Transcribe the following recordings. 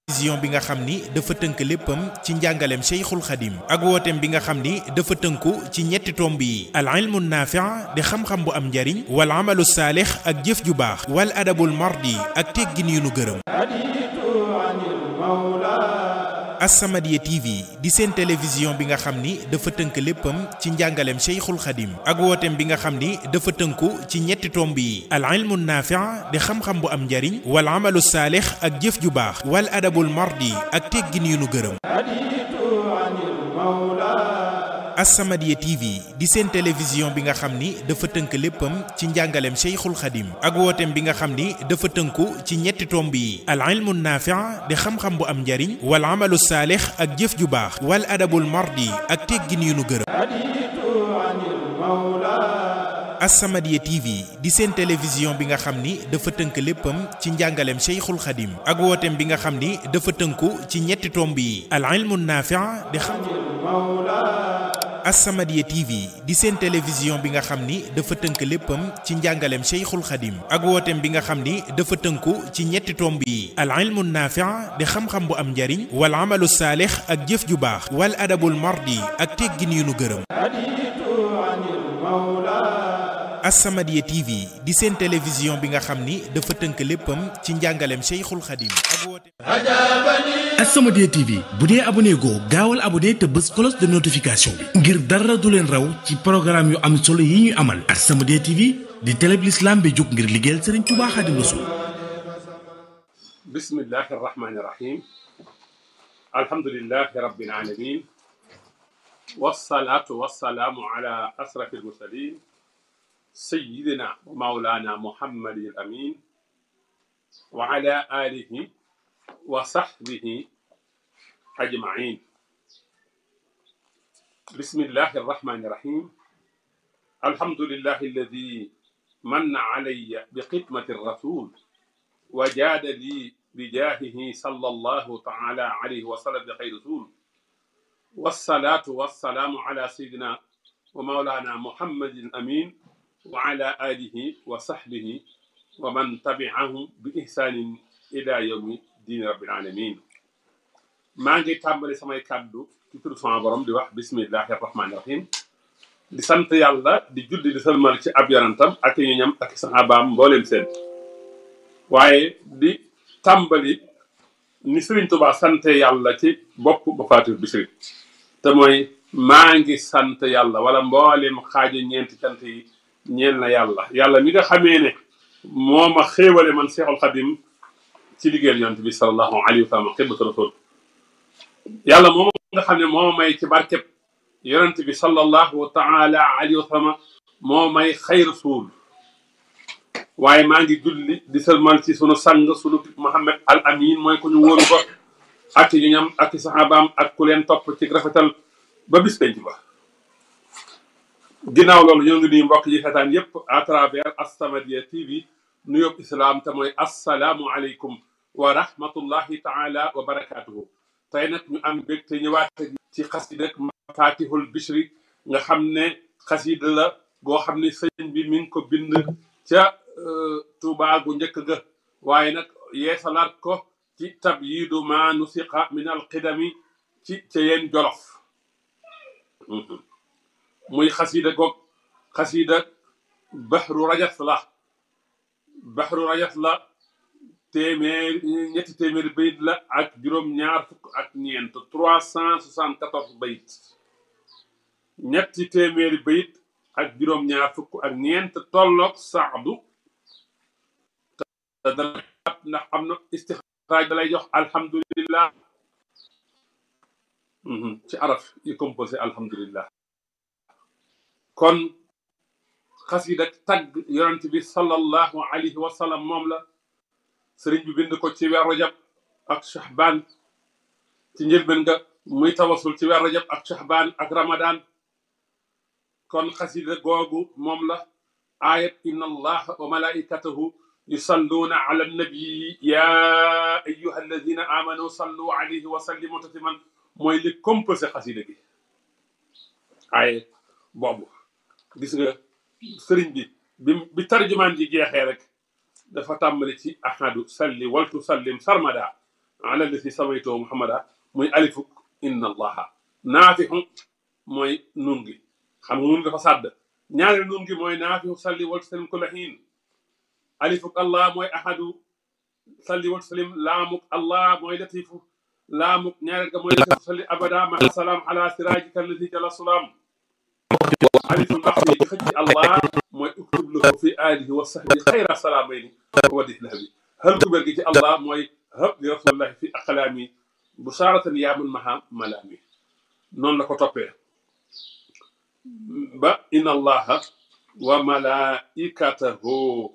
vision bi nga xam ni dafa tënk léppam ci njàngaleem Cheikhul Khadim ak wooteem bi nga xam ni dafa tënku ci ñetti tomb yi al ilmu naafi' di xam-xam bu am njariñ wal amalu saalix ak jëf ju baax wal adabul mardi ak teggin yu nu gërëm As-Samadiyya TV di seen télévision bi nga xam ni dafa tënk léppam ci njàngaleem Cheikhul Khadim ak wooteem bi nga xam ni dafa tënku ci ñetti tomb yi al ilmu naafi' di xam-xam bu am njariñ wal amalu saalix ak jëf ju baax wal adabul mardi ak teggin yu nu gërëm As-Samadiyya TV di seen télévision bi nga xam ni dafa tënk léppam ci njàngaleem Cheikhul Khadim ak wooteem bi nga xam ni dafa tënku ci ñetti tomb yi al ilmu naafi' di xam-xam bu am njariñ wal amalu saalix ak jëf ju baax wal adabul mardi ak teggin yu nu gërëm As-Samadiyya TV di seen télévision bi nga xam ni dafa tënk léppam ci njàngaleem Cheikhul Khadim ak wooteem bi nga xam ni dafa tënku ci ñetti tomb yi al ilmu naafi' di xam As-Samadiyya TV di seen télévision bi nga xam ni dafa tënk léppam ci njàngaleem Cheikhul Khadim ak wooteem bi nga xam ni dafa tënku ci ñetti tomb yi al ilmu naafi' di xam-xam bu am njariñ wal amalu saalix ak jëf ju baax wal adabul mardi ak teggin yu nu gërëm As-Samadiyya TV di seen télévision bi nga xam ni dafa tënk léppam ci njàngaleem Cheikhul Khadim ak wooteem As-Samadiyya TV bu dee abonné goo gaawal abonné te bës cloche de notification bi ngir dara du leen raw ci programme yu am solo yi ñuy amal As-Samadiyya TV di télé bi l'islam bi jóg ngir liggéeyal Serigne Touba Khadim Rassoul bismillahi arrahmani irrahim alhamdulilahi rabbil alamin wasalaatu wasalaamu ala asrafi almursalin sayidina wa maulana muhammadin al amin wa ala alihi wa sahbihi ajmain bismillahi arrahmani irrahim alhamdulillahi alladi manna alayya biqidmati rasul wa jaada li bijaahihi sallallahu taala alayhi wa sallam bi xayri rasul wasalaatu wasalaamu ala sayidina wa maulana muhammadin amin wa ala alihi wa sahbihi wa man tabi'ahum bi ihsanin ila yawmi diini rabbil alamin maa ngi tàmbali samay kàddu ci turu sama borom di wax bismillahi arrahmani irrahim di sant yàlla di julli di salmal ci ab yonantam ak ñu ñam ak sahabaam mbooleem seen waaye di tàmbali ni Sëriñ Tuubaa sante yàlla ci bopp ba faatu bisri te mooy maa ngi sant yàlla wala mbooleem xaaju ñeenti cant yi ñeel na yàlla yàlla mi nga xamee ne moo ma xéewale man Seexul Xadim ci liggéeyal yonent bi sallallahu alayhi wa sallam xidmatu rasul yàlla moom nga xam ne moo may ci barkeb yonent bi sallallahu taala alayhi wa sallam moo may xayr suul waaye maa ngi julli di sëlmal ci sunu sang sunu Muhammad al amin mooy ku ñu wóoru ko ak ñu ñam ak saxaabaam ak ku leen topp ci rafetal ba bis penc ba ginnaaw loolu ñoo ngi nuyu mbokk yi xetaan yépp à travers As-Samadiyya TV nuyób islaam te mooy assalaamu aleykum wa rahmatullahi taala wa barakatuhu tey nag ñu am bég te ñëwaat ci xasida Mafatihul Bichri nga xam ne xasida la goo xam ne sëñ bi mi ngi ko bind ca Tuubaa gu njëkk ga waaye nag yeesalaat ko ci tabyiidu ma nusiqa min alqidami ci ca yeen jolof muy xasida goog xasida baxru rajas la baxru rajas la téeméer ñetti téeméeri bayit la ak juróom-ñaar fukk ak ñeent trois cent soixante quatorze bayit ñetti téeméeri bayit ak juróom-ñaar fukk ak ñeent tolloog saadu te dana ndax am na istixraaj da lay jox alhamdulillah ci araf yi composé alhamdulillah kon xasida tagg yonent bi sallallahu alayhi wa sallam moom la sëriñ bi bind ko ci weer rajab ak shahbaan ci njëlbeen nga muy tawasul ci weer rajab ak shahbaan ak ramadan kon xasida googu moom la ayat inna allaha wa malaikatahu yusalluuna ala nabii ya ayyuha alladina amanu sallu alayhi wa sallimu tasliman mooy li composé xasida gi ay boobu gis nga sëriñ bi bi bi tarjumaan ji jeexee rek dafa tàmbali ci ahadu salli waltu sallim sarmada ala lati samaytoo muhammada muy alifuk inna allaha naafixu mooy nun gi xam nga nun dafa sàdd ñaari nun gi mooy naafixu salli wal sallim kulla xiin alifuk allah mooy ahadu salli wal sallim laamuk allah mooy latifu laamuk ñaareel ga mooy latifu salli abada ma salaam ala siraajika allati jala sulaam aliful maxfi gi xëcc allah mooy uktub lahu fi alihi wa sahbi xayra salaamayni wa dihlah bi hal kubér gi ci allah mooy hab li rasulillahi fi aqlaami busharatan yaamun maha malaami noonu la ko toppee ba inna allaha wa malaikatahu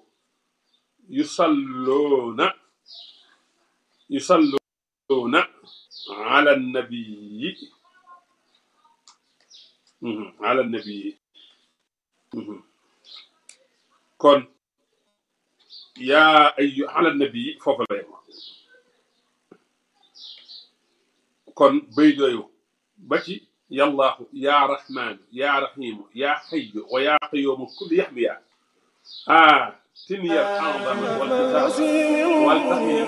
yusalluuna yusalluuna ala nabii ala nabii kon yaa ayu ala nabii foofu la yem kon bay yooyu ba ci yallaahu yaa rahmaanu yaa rahiimu yaa xayyu wa yaa qayyuumu kulli yaxmiya ah تنيا الأعظم والكتاب والتحيي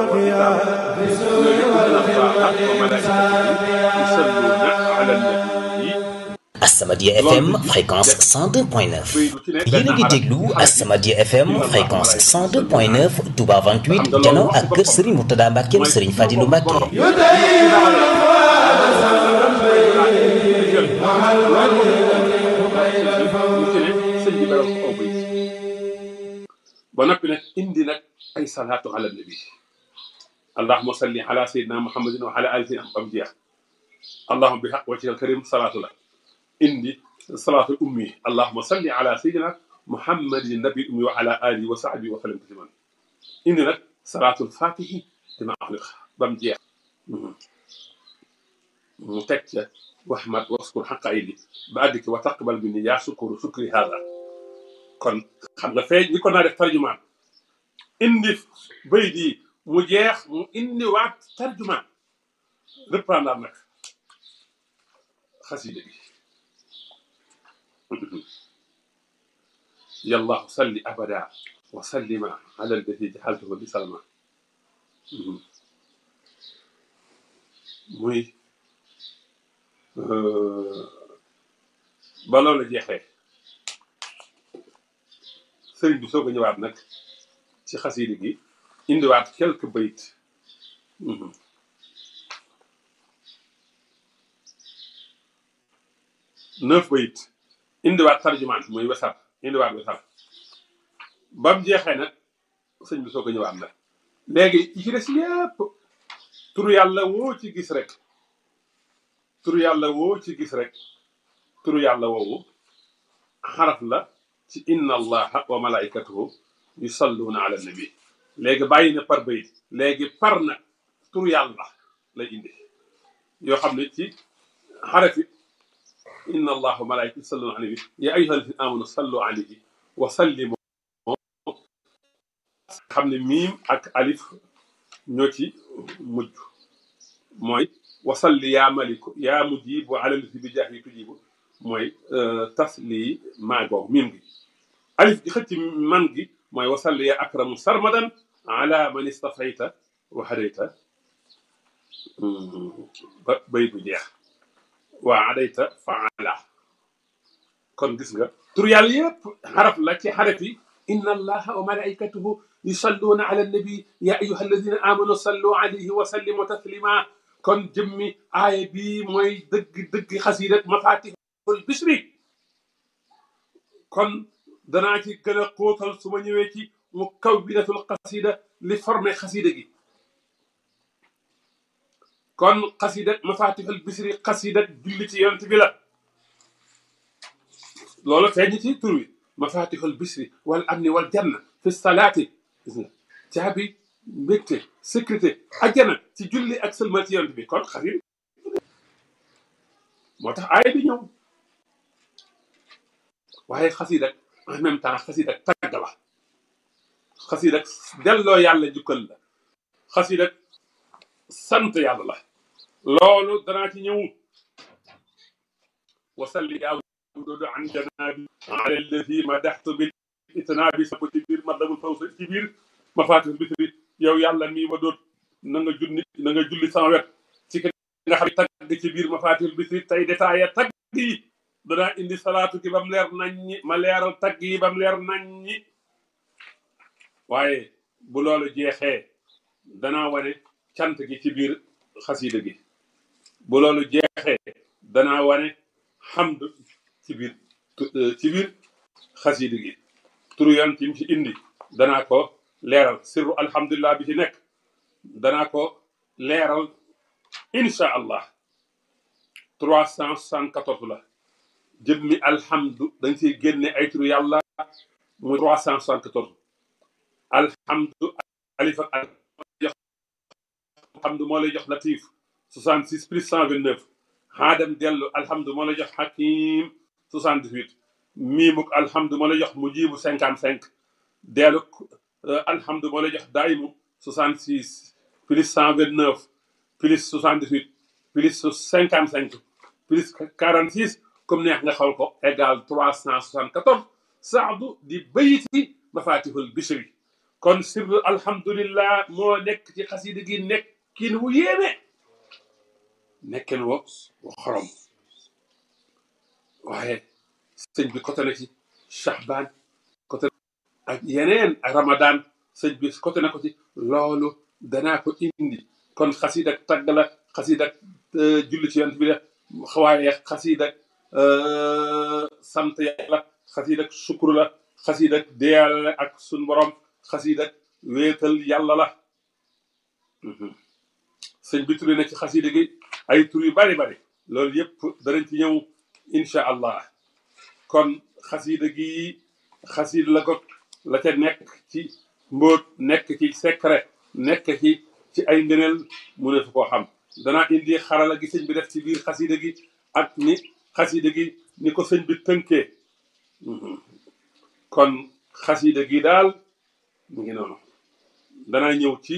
يصلون على النبي Asamadia FM fréquence 102.9 yéen a ngi déglu Asamadia FM fréquence 102.9 Touba 28 jano ak kër Serigne Mourtada Mbacke Serigne Fadilou Mbacke ba noppi nag indi nag ay salaatu ala nabi allahuma salli ala sayyidina muhammadin wa ala alihi am bam jeex allahuma bi xaq wajhika alkarim salaatu la indi salaatu ummi allahuma salli ala sayyidina muhammadin nabi ummi wa ala alihi wa sahbihi wa sallam tasliman indi nag salaatul fatihi dima axliq bam jeex mu teg ca waxmat waskur xaqa aydi ba àgg ci wa taqbal minni yaa sukuru sukri hada kon xam nga fee ñi ko naa def tarjumaan indi bay di mu jeex mu indi waat tarjumaan reprendre nag xasida bi yallahu salli abada wa sallima ala alladi jaxaltuhu li salma muy ba loolu jeexee sëriñ bi soog a ñëwaat nag ci xasida gi indiwaat quelques bayit neuf bayit indiwaat tarjumaan muy wesar indiwaat wesar bam jeexee nag sëñ bi soog a ñëwaat nag léegi yi ci des yépp turu yàlla woo ci gis rek turu yàlla woo ci gis rek turu yàlla woowu xaraf la ci inna allaha wa malaikatuhu yusalluuna ala nabi léegi bàyyi na par bayit léegi par na turu yàlla lay indi yoo xam ne ci xarafi inna allaha wa malaikatuhu yusalluuna ala nabi ya ayyuha alladina amanu sallu alayhi wa sallimu xam ne miim ak alif ñoo ci mujj mooy wasalli yaa maliku yaa mujibu ala lati bi jaahi tujibu mooy tasli maa googu miim gi alif gi xëcc man gi mooy wasalli ya akramu sarmadan ala man istafayta wa hadayta ba bay bu jeex waa adayta faala kon gis nga tur yàlla yëpp xaraf la ci xaraf yi inna allaha wa malaikatuhu yusalluuna ala nabi ya ayuha alladina amanu sallu alayhi wa sallimu taslima kon jëmmi aaya bi mooy dëgg dëgg xasidat mafatihul bisri kon danaa ci gën a xóotal su ma ñëwee ci mu kaw bidatul xasida li formé xasida gi kon xasidat mafatihul bisri xasidat julli ci yonent bi la loolu feeñ ci tur wi mafatihul bisri wal amni wal janna fi salaati gis nga caabi mbégte sécurité ajjana ci julli ak sëlmal ci yonent bi kon xasit moo tax aaya bi ñëw waaye xasida en même temps xasida tagg la xasida delloo yàlla jukkal la xasida sant yàlla la loolu danaa ci ñëw wasalli yaa wududu an janaabi ala alladi madaxtu bil itnaabi sapp ci biir madamul fawsa ci biir mafatihul bisri yow yàlla mii ma doot na nga julli na nga julli sama wet ci ki nga xam ne tagg ci biir mafaatihul bisri tey détaillé tagg yi danaa indi salaatu gi ba mu leer nañ ñi ma leeral tagg yi ba mu leer nañ ñi waaye bu loolu jeexee danaa wane cant gi ci biir xasida gi bu loolu jeexee danaa wane xamd ci biir ci biir xasida gi turu yoon ci mu ci indi danaa ko leeral sirru alhamdulilah bi ci nekk danaa ko leeral incha allah trois cent soixante-quatorze la jëmmi alhamdu dañ siy génne ay turu yàlla muy trois cent soixante-quatorze alhamdu alif ak jox alhamdu moo lay jox latif soixante six plus cent vingt neuf xaadam dellu alhamdu moo lay jox hakim soixante dix huit miimuk alhamdu moo lay jox mujibu cinquante cinq dellu alhamdu moo lay jox daayimu soixante six plus cent vingt neuf plus soixante dix huit plus cinquante cinq plus quarante six comme neex nga xaw ko égal trois cent soixante quatorze saadu di bayiti mafatihul bishri kon sirru alhamdulillah moo nekk ci xasida gi nekkin wu yéeme nekkin wo wu xorom waaye sëñ bi côté na ci Shahban côté ak yeneen ak Ramadan sëñ bi côté na ko ci loolu danaa ko indi kon xasida ak tagg la xasida ak julli ci yonent bi la waaye xasida ak sant yàlla xasida ak sukkur la xasida ak deyal ak sun borom xasida ak wéetal yàlla la sëñ bi turi na ci xasida gi ay tur yu bari bari loolu yëpp danañ ci ñëw incha allah kon xasida gi xasida la ko la ca nekk ci mbóot nekk ci secret nekk ci ci ay ngëneel mu ne fu koo xam danaa indi xarala gi sëñ bi def ci biir xasida gi ak ni xasida gi ni ko sëñ bi tënkee kon xasida gi daal mu ngi noonu danaa ñëw ci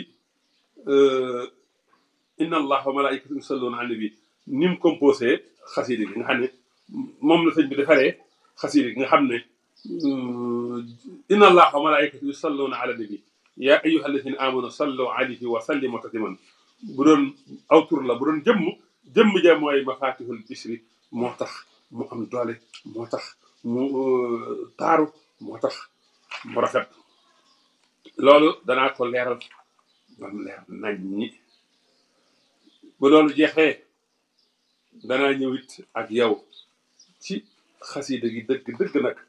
inna allah wa malaikatu yusalluna ala nabi ni mu composé xasida gi nga xam ne moom la sëñ bi defaree xasida gi nga xam ne inna allah wa malaikatu yusalluna ala nabi ya ayuha alladina amanu sallu alayhi wa sallimu tasliman bu doon aw tur la bu doon jëmm jëmm ja mooy mafatihul bisri moo tax mu am doole moo tax mu taaru moo tax mu rafet loolu danaa ko leeral ba mu leer nañ ñi bu loolu jeexee danaa ñëwit ak yow ci xasida gi dëgg dëgg nag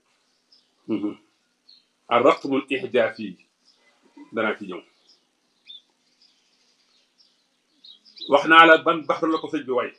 ar raqmul ihjaaf yi danaa ci ñëw wax naa la ban baxru la ko sëñ bi way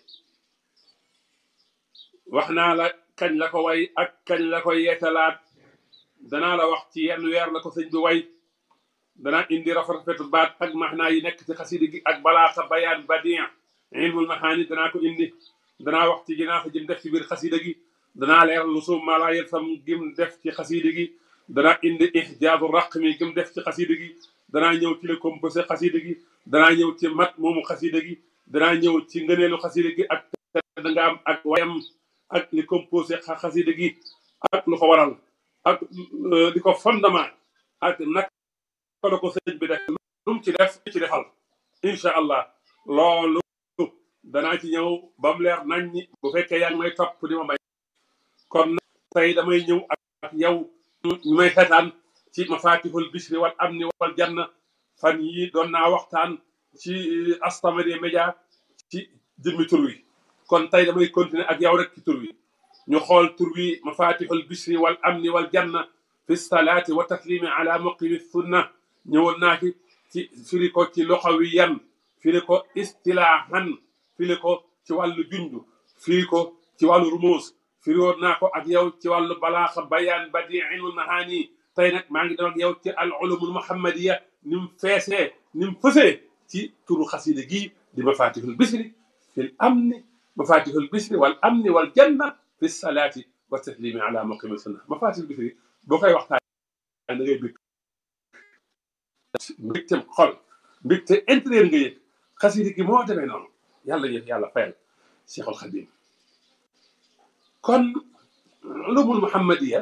wax naa la kañ la ko way ak kañ la ko yeetalaat danaa la wax ci yenn weer la ko sëñ bi way danaa indi rafet baat ak maxnaa yi nekk ci xasida gi ak balaaxa bayaan badien ilmul maxaani danaa ko indi danaa wax ci ginaa fa jëm def ci biir xasida gi danaa leer lu suum maalaa yel sam gim def ci xasida gi danaa indi ihjaazu raqmi gim def ci xasida gi danaa ñëw ci le composé xasida gi danaa ñëw ci mat moomu xasida gi danaa ñëw ci ngëneelu xasida gi ak da nga am ak wayam ak li composé xasida gi ak lu ko waral ak li ko fondement ak naka la ko sëñ bi def lu mu ci def ci defal incha allah loolu danaa ci ñëw ba mu leer nañ ñi bu fekkee yaa ngi may topp di ma may kon tey damay ñëw ak yow ñu may xetaan ci mafatihul bisri wal amni wal janna fan yi doon naa waxtaan ci As-Samadiyya Média ci jëmmi tur wi kon tey damay continuer ak yow rek ci tur wi ñu xool tur wi mafatihul bisri wal amni wal janna fi salaati wa taslimi ala muqimi sunna ñëwoon naa ci ci firi ko ci luxawiyan firi ko istilaahan firi ko ci wàllu junju firi ko ci wàllu rumuus firi woon naa ko ak yow ci wàllu balaaxa bayaan badi ilmul mahaani tey nag maa ngi doon ak yow ci al ulumul muhammadiya ni mu feesee ni mu fësee ci turu xasida gii di mafatihul bisri fil amni mafatihul bisri wal amni wal janna fi salaati wa taslimi ala muqimi sunna mafatihul bisri boo koy waxtaan da ngay bëgg mbégteem xol mbégte intérieur nga yëg xasida gi moo demee noonu yàlla yëg yàlla fayal Cheikhul Khadim kon ulumul muhammadiya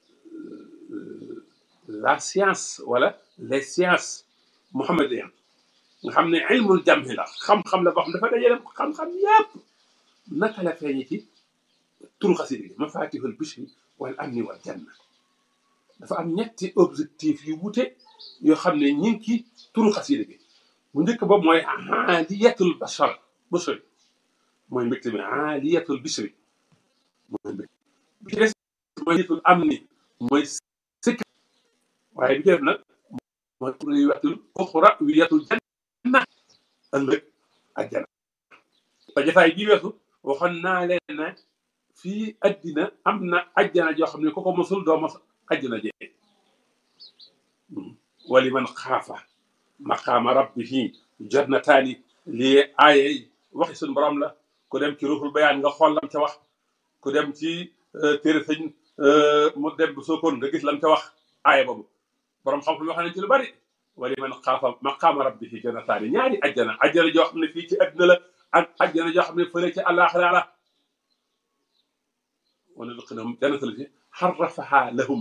la science wala les sciences muhammadiennes nga xam ne ilmul jamhi la xam-xam la boo xam dafa dajale xam-xam yépp naka la feeñe ci turu xasida gi mafatihul bishri wal amni wal janna dafa am ñetti objectif yu wute yoo xam ne ñi ngi ci turu xasida gi bu njëkk boobu mooy aaliyatul bashar bashari mooy mbégte mi aaliyatul bishri mooy mbégte bi ci des mooy yitul amni mooy sécurité waaye bi ci def nag mooy wiyatul uxra wiyatul janna ëllëg àjjana ba jafaay bii weesu waxoon naa leen ne fii addina am na àjjana joo xam ne ku ko mosul doo mos àjjana jee wali man xaafa maqaama rabbihi jannataani lii aaye waxi suñu borom la ku dem ci ruuxul bayaan nga xool lam ca wax ku dem ci téere sëñ mu dem bu sookoon nga gis lam ca wax aaye boobu borom xam-xam yoo xam ne ci lu bari wali man xaafa maqaama rabbihi jannataani ñaari àjjana àjjana joo xam ne fii ci addina la ak àjjana joo xam ne fële ci àllaaxira la wala luqinahum jannatal fi xarrafaha lahum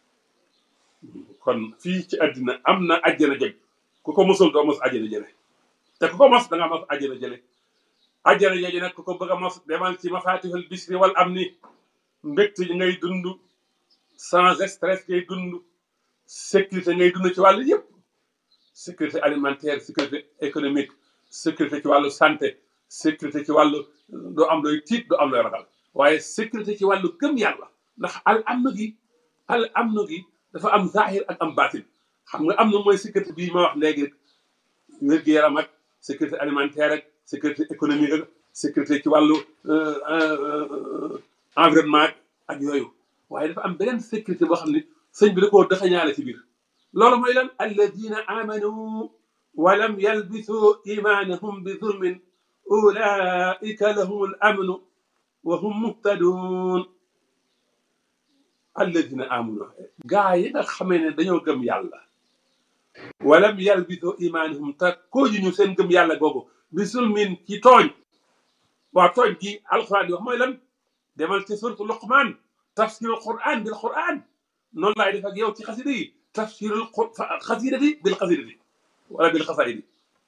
kon fii ci àddina am na àjjana jëg ku ko mosul doo mos àjjana jële te ku ko mos da nga mos àjjana jële àjjana jooju nag ku ko bëgg a mos demal ci mafatihul bisri wal amni mbégte yi ngay dund sans stress ngay dund sécurité ngay dund ci wàllu yëpp sécurité alimentaire sécurité économique sécurité ci wàllu santé sécurité ci wàllu doo am looy tiit doo am looy ragal waaye sécurité ci wàllu gëm yàlla ndax al amn gi al amn gi dafa am zahir ak am batin xam nga am na mooy sécurité bii ma wax léegi rek wér-gu-yaram ak sécurité alimentaire ak sécurité économique ak sécurité ci wàllu environnement ak yooyu waaye dafa am beneen sécurité boo xam ne sëñ bi da koo dëxañaale ci biir loolu mooy lan alladina amanu wa lam yalbisu imanahum bi zulmin ulaika lahum al amnu wa hum muhtadun alladina amanu gaa yi nga xamee ne dañoo gëm yàlla walam yalbisu imaanihum te kooju ñu seen gëm yàlla googu bi sulmin ci tooñ waa tooñ gi alquran di wax mooy lan demal ci suratu luqman tafsirul quran bil quran noonu laay def ak yow ci xasida yi tafsirul xasidati bil xasidati wala bil xasaidi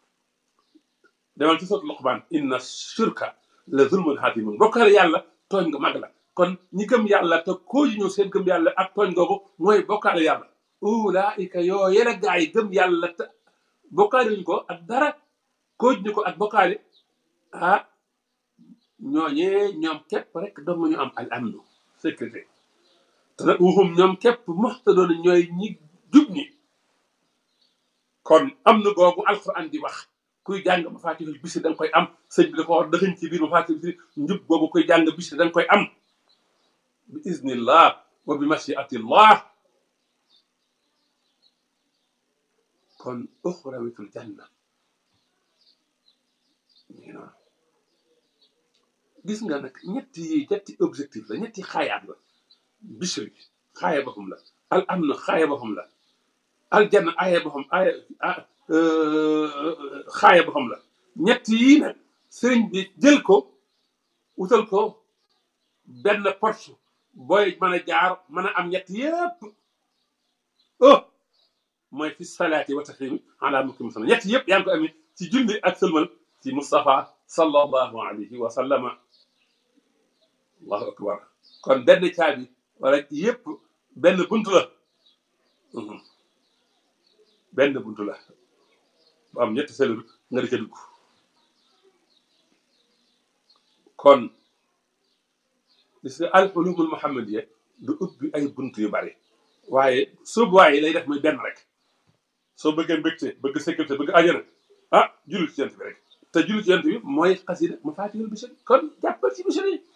demal ci suratu luqman inna shirka la zulmun hatimun bokkaale yàlla tooñ nga mag la kon ñi gëm yàlla te kooju ñu seen gëm yàlla ak tooñ googu mooy bokkaale yàlla ulaika yoo yene gaa yi gëm yàlla te bokkaale ñu ko ak dara kooj ñu ko ak bokkaale ah ñooñee ñoom képp rek dong ñu am al amnu sécurité te nag wuxum ñoom képp muxtadoon ñooy ñi jub ñi kon am na googu alquran di wax kuy jàng mafatihul bisri da nga koy am sëñ bi da ko war dëxëñ ci biir mafatihul bisri njub googu kuy jàng bisri da nga koy am bi iznillah wa bi mashiatillah kon uxrawitul janna ñu noonu gis nga nag ñetti yi ñetti objectif la ñetti xaayaat la bisri xaaya boppam la al amn xaaya boppam la al janna aaya boppam aaya xaaya boppam la ñett yii nag sëriñ bi jël ko wutal ko benn porte booy mën a jaar mën a am ñett yépp oh mooy fi salaati wa taslimi ala mukim sala ñett yëpp yaa ngi ko amee ci julli ak sëlmal ci Moustapha sallallahu alayhi wa sallama allahu akbar kon benn caabi wala yëpp benn buntu la benn buntu la bu am ñetti selul nga di ca dugg kon gis nga al ulumul muhammadiya du ubbi ay buntu yu bari waaye soobuwaay yi lay def muy benn rek soo bëggee mbégte bëgg sécurité bëgg ajana ah jullit ci yent bi rek te jullit ci yent bi mooy xasida mafatihul bisri kon jàppal ci bisri yi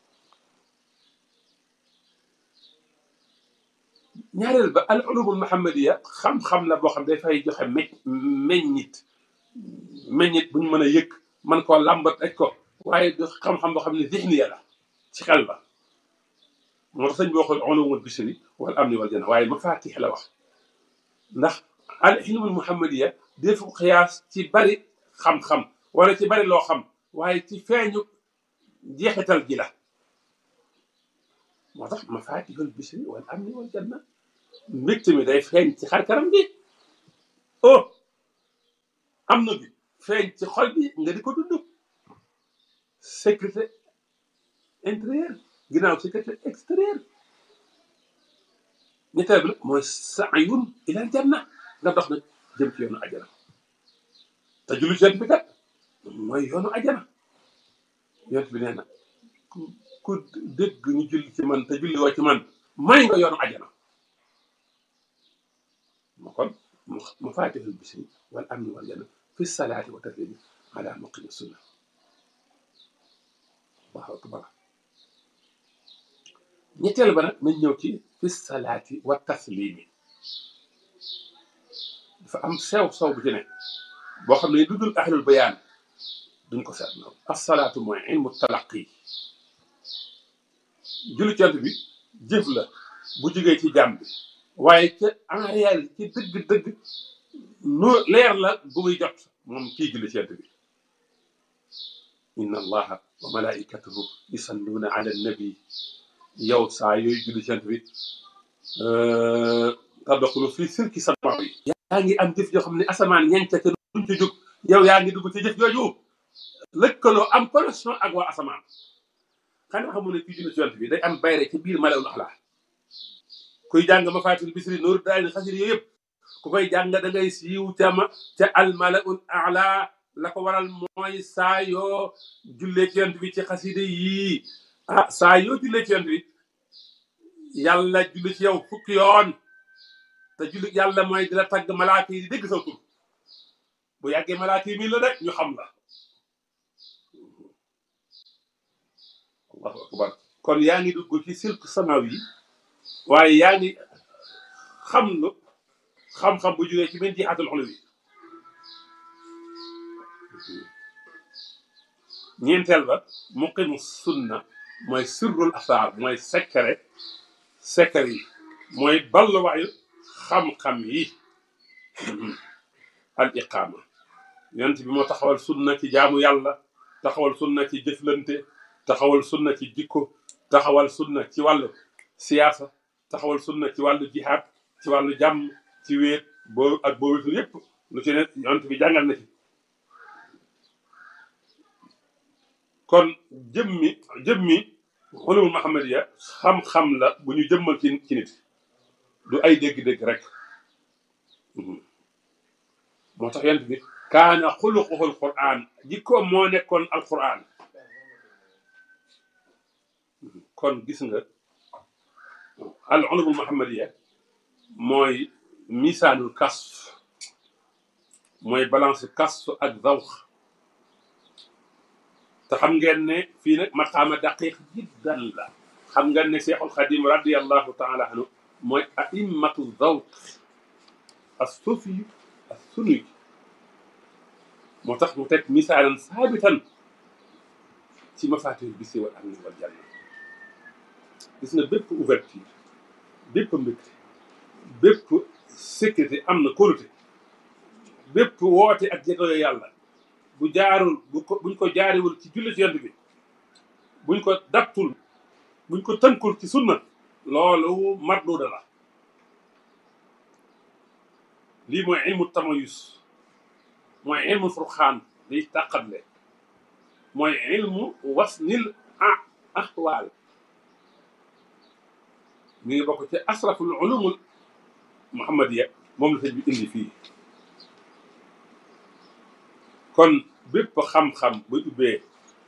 ñaareel ba al ulumul muhammadiya xam-xam la boo xam day fay joxe me meññit meññit bu ñu mën a yëg man koo làmbat aj ko waaye du xam-xam boo xam ne zihniya la ci xel la moo tax sëñ bi waxul ulumul bisri wal amni wal janna waaye mafatih la wax ndax al ilmul muhammadiya defu xiyaas ci bari xam-xam wala ci bari loo xam waaye ci feeñu jeexital ji la moo tax mafatihul bisri wal amni wal janna mbégte mi day feeñ ci xar kanam gi oh am na bi feeñ ci xol bi nga di ko dund sécurité intérieure ginnaaw sécurité extérieure ñetteel bi nag mooy saayun ilal janna nga dox nag jëm ci yoonu ajana te julli ci bi kat mooy yoonu ajana yonent bi nee na ku ku dégg ñu julli ci man te julli woo ci man may nga yoonu ajana ma kon ma faatihul bisri wal amni wal janna fi salaati wa taslimi ala muqimi sunna allahu akbar ñetteel ba nag nañ ñëw ci fi salaati wa taslimi dafa am sew sew bu ci ne boo xam ne du dul ahlul bayaan duñ ko seet noonu asalaatu mooy ilmu talaqi julli cant bi jëf la bu jógee ci jàmm bi waaye ca en réalité ci dëgg-dëgg nu leer la bu muy jot moom kii julli cant bi inna allaha wa malaikatahu yusalluuna ala nabi yow saa yooyu julli cant bi tadxulu fii sirki samaa yi yaa ngi am jëf joo xam ne asamaan ñeent ca duñ ci jóg yow yaa ngi dugg ci jëf jooju lëkkaloo am connexion ak waa asamaan xanaa xamu ne kii julli ci yonent bi day am bayre ci biir malawul axlaa kuy jàng ma faatil bisri nooru daay ni xasir yooyu yëpp ku koy jàng da ngay siiw ca ma ca al malaul ala la ko waral mooy saa yoo jullee ci yonent bi ci xaside yii ah saa yoo jullee ci yonent bi yàlla julli ci yow fukki yoon te julli yàlla mooy di la tagg malaaka yi di dégg sa tur bu yàggee malaaka yi mii la rek ñu xam la allahu akbar kon yaa ngi dugg ci silk samaw yi waaye yaa ngi xam lu xam-xam bu jógee ci min jihaatul xulu bi ñeenteel ba muqimu sunna mooy sirrul asaar mooy secret secret yi mooy balluwaayu xam-xam yi al iqaama yonent bi moo taxawal sunna ci jaamu yàlla taxawal sunna ci jëflante taxawal sunna ci jikko taxawal sunna ci wàllu siyaasa taxawal sunna ci wàllu jihaad ci wàllu jàmm ci wéet boo ak boo wéetul yépp lu ci ne yonent bi jàngal na ci kon jëmmi jëmmi xulumul muhammadiya xam-xam la bu ñu jëmmal ci ci nit du ay dégg-dégg rek moo tax yonent bi kaana xuluquhul quraan jikkoom moo nekkoon alquran kon gis nga al ulumul muhammadiya mooy misaanul kasf mooy balance kasf ak zawx te xam ngeen ne fii nag maqaama daqiq jiddan la xam ngeen ne cheikhul xadim radiallahu taala anhu mooy aimmatu zawq as sufi as sunni moo tax mu teg misaalan saabitan ci mafaatihul bisri wal amni wal janna gis nga bépp ouverture bépp mbégte bépp sécurité am na kóolute bépp woote ak jegoyo yàlla bu jaarul bu ko buñ ko jaariwul ci julli ci yonent bi buñ ko daptul buñ ko tënkul ci sunna loolu marduda la lii mooy ilmu tamayus mooy ilmu furxaan liy tàqatle mooy ilmu wasnil ah ahwaal mi ngi bokk ci asraful ulumul muhammadiya moom la sëñ bi indi fii kon bépp xam-xam bu ubbee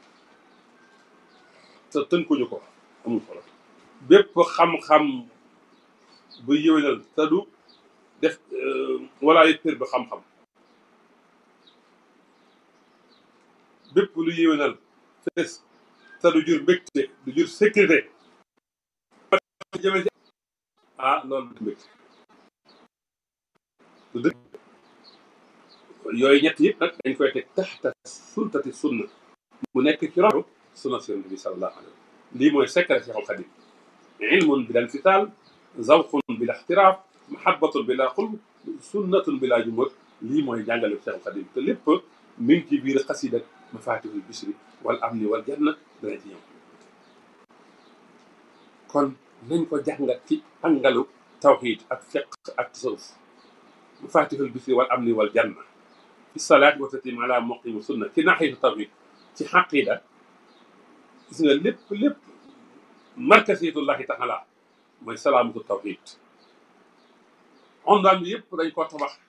te tënkuñu ko amul solo bépp xam-xam bu yëwénal te du def wala yëppër bi xam-xam bépp lu yëwénal fees te du jur mbégte du jur sécurité jëme ci ah loolu du mbégte du dëgg yooyu ñett yëpp nag dañ koy teg taxta sultati sunna mu nekk ci roxu sunna si yonent bi sallallahu alayhi wa sallam lii mooy secret Cheikhul Khadim ilmun bila infitaal zawqun bila ixtiraaf mahabbatun bila xulb sunnatun bila jumhur lii mooy jàngale Cheikhul Khadim te lépp mi ngi ci biir xasida mafatihul bisri wal amni wal janna dana ci ñëw kon nañ ko jàngat ci angalu tawxiid ak fiq ak tasawuf mafatihul bisri wal amni wal janna fi salaati wa taslim ala muqimi sunna ci naxiyatu tawhid ci xaqida gis nga lépp lépp markasiyatullahi taala mooy salaamatu tawhid ondaan bi yëpp dañ ko tabax